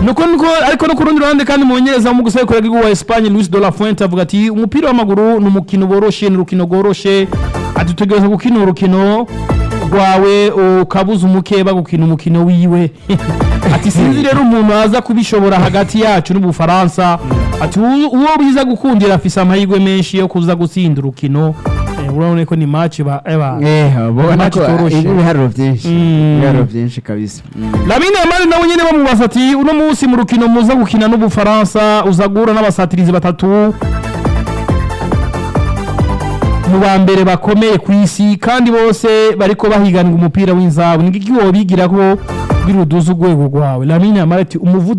nuko nuko ariko no ku rundi ruhande kandi mumenyereza mu gusekura bw'igihugu wa Espagne Luis de la Fuente avuga ati umupira w'amaguru ni umukino boroshe ni urukino rworoshe ati tutegereza gukina urukino rwawe ukabuza umukeba gukina umukino wiwe ati sinzi rero umuntu aza kubishobora hagati yacu n'ubufaransa ati uwo uwo biza gukundira afise amahirwe menshi yo kuza gutsinda urukino Eh, urabona ko ni match ba eba eh ubona Match ko itoroshe. ibi biharuro byinshi Mm. ibiharuro byinshi kabisa Mm. Lamine Yamal nawe nyene bamubaza ati uno munsi mu rukino muza gukina n'ubufaransa uza guhura n'abasatirizi batatu mu ba mbere bakomeye ku isi kandi bose bariko bahiganwa umupira w'inzabu ni iki wobigira ko kugira uduze urwego rwawe Lamine Yamal ati umuvuduko